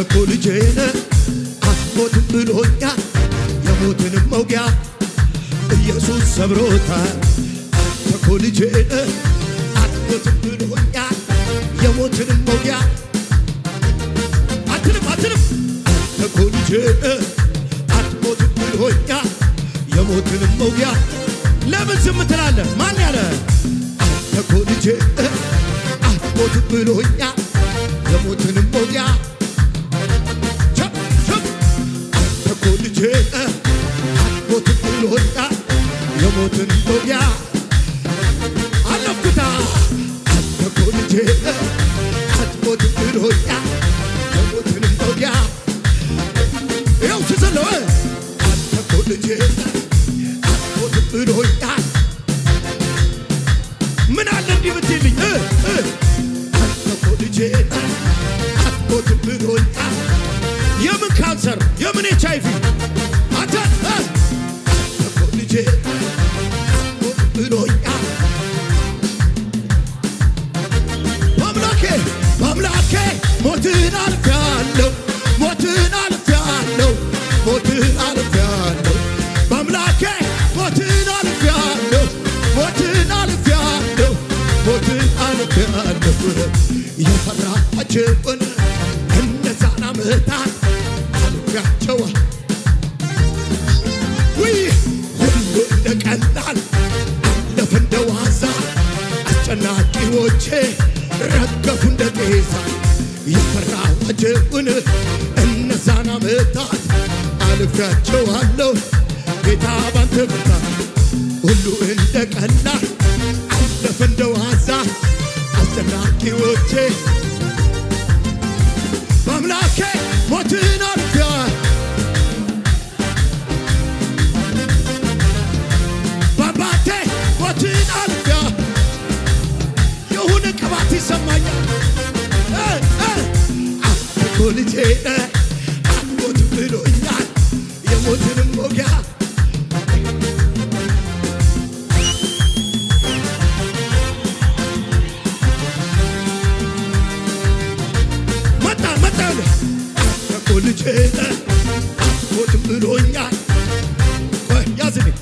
እኮ ልጄ ነህ አትሞትም ብሎኛል የሞትንም መውጊያ ኢየሱስ ሰብሮታል። አንተ እኮ ልጄ ነህ አትሞትም ብሎኛል የሞትንም መውጊያ አትልም አትልም አንተ እኮ ልጄ ነህ አትሞትም ብሎኛል የሞትንም መውጊያ ለምን ዝም ትላለህ? ማን ያለ አንተ እኮ ልጄ ነህ አትሞትም ብሎኛል የሞትንም መውጊያ ቸብ ቸብ አንተ እኮ ልጄ ነህ አትሞትም ብሎኛል የሞትን መውጊያ አለፍኩታ አንተ እኮ ልጄ ነህ አትሞትም ብሎኛል የሞትንም መውጊያ ይኸው ስዘለው አንተ እኮ ልጄ ነህ አትሞትም ብሎኛል ምን አለ እንዲህ ብትልኝ እ እ አንተ እኮ ልጄ ነህ አትሞትም ብሎኛል የምን ካንሰር የምን ኤች አይቪ አንተ እ አንተ እኮ ልጄ ነህ አትሞትም ብሎኛል በአምላኬ በአምላኬ ሞትን አልፌአለሁ ሞትን አልፌአለሁ ሞትን አልፌአለሁ በአምላኬ ሞትን አልፌአለሁ ሞትን አልፌአለሁ ሞትን አልፌአለሁ የፈራኋቸውን እነዛን ዓመታት አልፌያቸዋል ውይ ሁሉ እንደ ቀላል አለፈ እንደ ዋዛ አስጨናቂዎቼ ረገፉ እንደ ጤዛ የፈራኋቸውን እነዛን ዓመታት አልፌያቸዋለሁ ጌታ ባንተ ብርታት ሁሉ እንደ ቀላል አለፈ እንደ ዋዛ አስጨናቂዎቼ በአምላኬ ሞትን አልፌያለሁ በአባቴ ሞትን አልፊያ የሆነ ቅባት ይሰማኛል። እ እ አንተ እኮ ልጄ ነህ አትሞትም ብሎኛል የሞትንም ሞጊያ መጣ መጣ አንተ እኮ ልጄ ነህ አትሞትም ብሎኛል ቆይ ያዝልኝ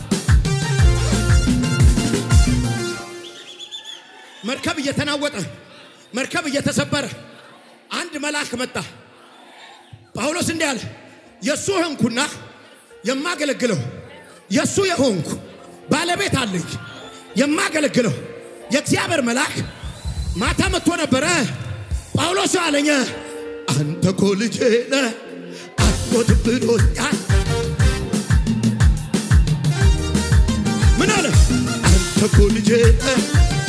መርከብ እየተናወጠ መርከብ እየተሰበረ አንድ መልአክ መጣ። ጳውሎስ እንዲህ አለ፣ የእሱ ሆንኩና የማገለግለው የእሱ የሆንኩ ባለቤት አለኝ የማገለግለው የእግዚአብሔር መልአክ ማታ መጥቶ ነበረ። ጳውሎስ አለኝ አንተ እኮ ልጄ ነህ አትሞትም ብሎኛል። ምን አለ? አንተ እኮ ልጄ ነህ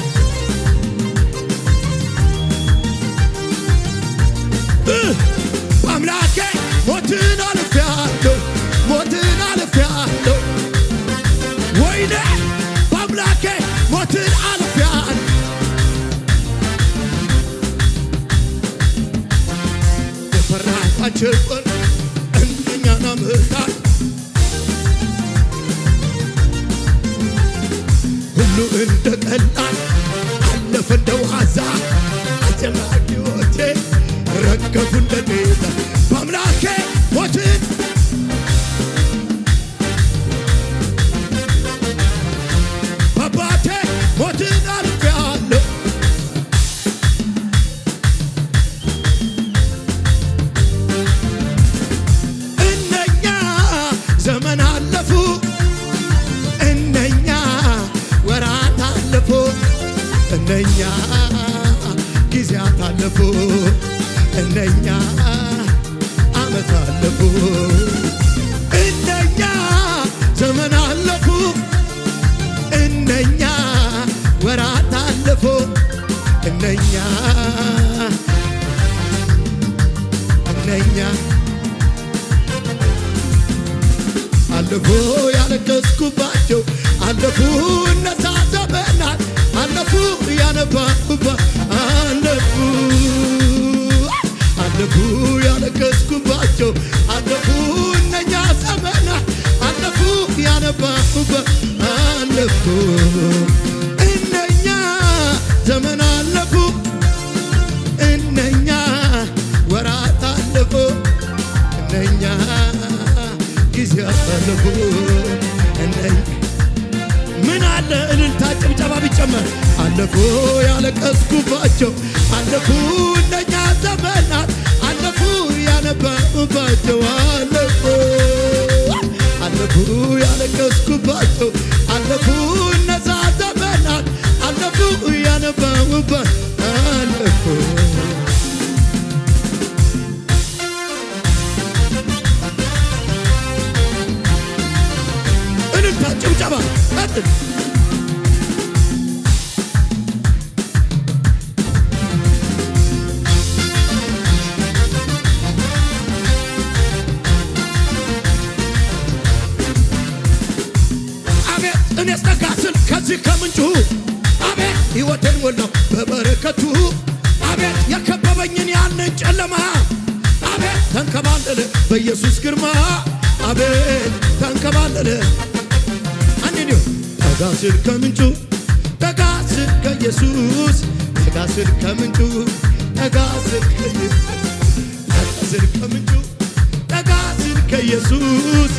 በአምላኬ ሞትን አልፌአለሁ ሞትን አልፌአለሁ ወይኔ በአምላኬ ሞትን አልፌአለሁ የፈራኋቸውን እነኛን ዓመታት ሁሉ እንደ ቀላል አለፈ እንደ ዋዛ አስጨናቂዎቼ ረገፉ እንደ ጤዛ በአምላኬ ሞትን በአባቴ ሞትን አልፌአለሁ እነኛ ዘመን አለፉ እነኛ ወራት አለፉ እነኛ ጊዜያት አለፉ እነኛ ዓመት አለፉ እነኛ ዘመን አለፉ እነኛ ወራት አለፉ እነኛ እነኛ አለፉ ያለቀስኩባቸው አለፉ እነዛ ዘመናት አለፉ ያነባኩባ አለፉ አለፉ ያለቀስኩባቸው አለፉ እነኛ ዘመናት አለፉ ያነባኩባ አለፉ እነኛ ዘመን አለፉ እነኛ ወራት አለፉ አለፉ እነኝ ምን አለ እልልታ ጭብጨባ ቢጨመር አለፉ ያለቀስኩባቸው አለፉ እነኛ ዘመናት አለፉ ያነበብባቸው አለፉ አለፉ ያለቀስኩባቸው አለፉ እነዛ ዘመናት አለፉ ያነበብባት አለፉ እልልታ ጭብጨባ ቀጥል አቤት እኔ ስጠጋ ስል ከዚህ ከምንጩ አቤት ሕይወቴን ሞላው በበረከቱ አቤት የከበበኝን ያንን ጨለማ አቤት ተንከባለለ በኢየሱስ ግርማ አቤት ተንከባለለ አንድ ጠጋ ስል ከምንጩ ጠጋ ስል ከኢየሱስ ጠጋ ስል ከምንጩ ጠጋ ስል ከኢየሱስ ጠጋ ስል ከምንጩ ጠጋ ስል ከኢየሱስ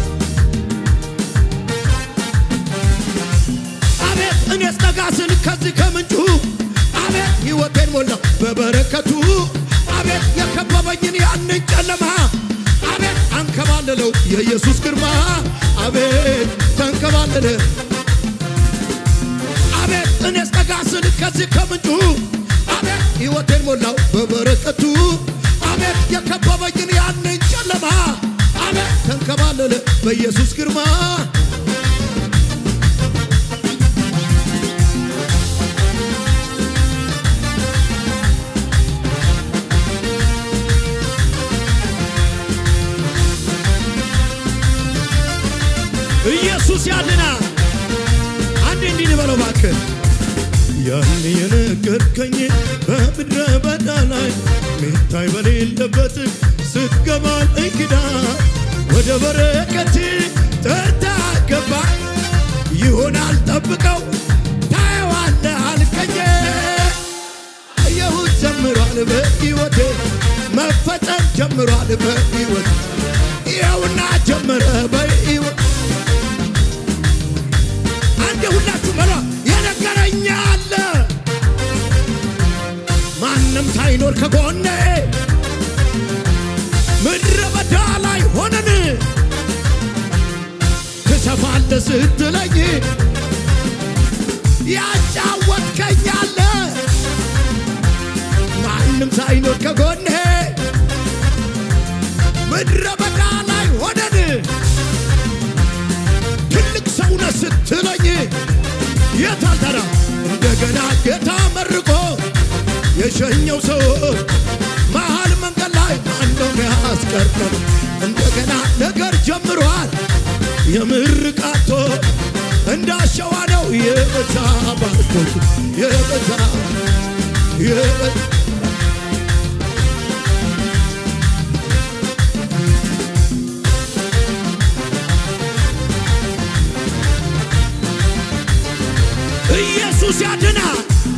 አቤት እኔስ ጠጋ ስል ከዚህ ከምንጩ አቤት ሕይወቴን ሞላው በበረከቱ አቤት የከበበኝን ያንን ጨለማ አቤት አንከባለለው የኢየሱስ ግርማ አቤት ተንከባለለ አቤት እኔስ ጠጋ ስል ከዚህ ከምንጩ አቤት ሕይወቴን ሞላው በበረከቱ አቤት የከበበኝን ያንን ጨለማ አቤት ተንከባለለ በኢየሱስ ግርማ ኢየሱስ ያድና አንድ እንዲህ ልበለው እባክህ ያን የነገርከኝ በምድረ በዳ ላይ ሚታይ በሌለበት ስትገባ እንግዳ ወደ በረከት ጠርታ ገባ ይሆናል ጠብቀው ታየዋለህ አልከኝ አየሁት ጀምሯል በሕይወቴ መፈጸም ጀምሯል በሕይወት ይኸውና ጀመረ በሕይወት አንድ ሁላችሁ በሏ የነገረኛ አለ ማንም ሳይኖር ከጎኔ ምድረ በዳ ላይ ሆነን ትሰፋለ ስትለኝ ያጫወትከኝ አለ ማንም ሳይኖር ከጎኔ ምድረ በዳ ላይ ሆነን ትልቅ ሰውነ ስትለኝ የታልተራ እንደገና ጌታ መርቆ የሸኘው ሰው መሃል መንገድ ላይ ማነው ያስቀርተው? እንደገና ነገር ጀምሯል የምርቃቶ እንዳሸዋ ነው የበዛ ባርኮት የበዛ የበዛ ኢየሱስ ያድናል።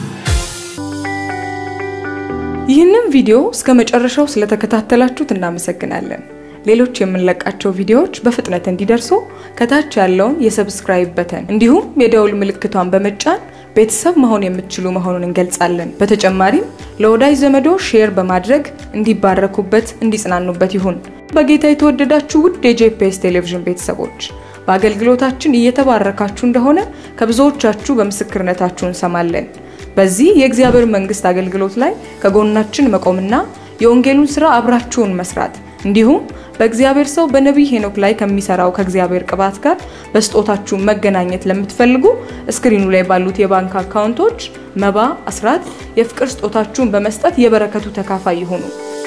ይህንን ቪዲዮ እስከ መጨረሻው ስለተከታተላችሁት እናመሰግናለን። ሌሎች የምንለቃቸው ቪዲዮዎች በፍጥነት እንዲደርሱ ከታች ያለውን የሰብስክራይብ በተን እንዲሁም የደውል ምልክቷን በመጫን ቤተሰብ መሆን የምትችሉ መሆኑን እንገልጻለን። በተጨማሪም ለወዳጅ ዘመዶ ሼር በማድረግ እንዲባረኩበት፣ እንዲጽናኑበት ይሁን። በጌታ የተወደዳችሁ ውድ የጄፒኤስ ቴሌቪዥን ቤተሰቦች በአገልግሎታችን እየተባረካችሁ እንደሆነ ከብዙዎቻችሁ በምስክርነታችሁ እንሰማለን። በዚህ የእግዚአብሔር መንግስት አገልግሎት ላይ ከጎናችን መቆምና የወንጌሉን ስራ አብራችሁን መስራት እንዲሁም በእግዚአብሔር ሰው በነቢይ ሄኖክ ላይ ከሚሰራው ከእግዚአብሔር ቅባት ጋር በስጦታችሁ መገናኘት ለምትፈልጉ እስክሪኑ ላይ ባሉት የባንክ አካውንቶች መባ፣ አስራት፣ የፍቅር ስጦታችሁን በመስጠት የበረከቱ ተካፋይ ይሁኑ።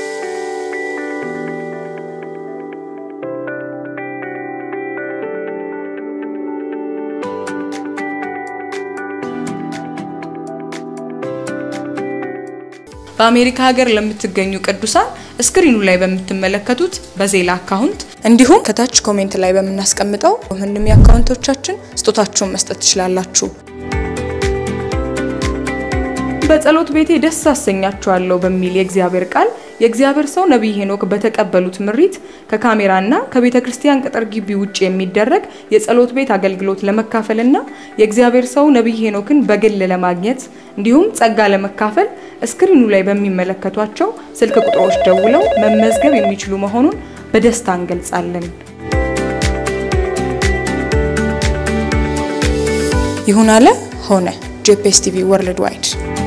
በአሜሪካ ሀገር ለምትገኙ ቅዱሳን ስክሪኑ ላይ በምትመለከቱት በዜላ አካውንት እንዲሁም ከታች ኮሜንት ላይ በምናስቀምጠው ምንም የአካውንቶቻችን ስጦታችሁን መስጠት ትችላላችሁ። በጸሎት ቤቴ ደስ አሰኛችኋለሁ በሚል የእግዚአብሔር ቃል የእግዚአብሔር ሰው ነቢይ ሄኖክ በተቀበሉት ምሪት ከካሜራና ከቤተ ክርስቲያን ቅጥር ግቢ ውጭ የሚደረግ የጸሎት ቤት አገልግሎት ለመካፈልና የእግዚአብሔር ሰው ነቢይ ሄኖክን በግል ለማግኘት እንዲሁም ጸጋ ለመካፈል እስክሪኑ ላይ በሚመለከቷቸው ስልክ ቁጥሮች ደውለው መመዝገብ የሚችሉ መሆኑን በደስታ እንገልጻለን። ይሁን አለ ሆነ። ጄፒኤስ ቲቪ ወርልድ ዋይድ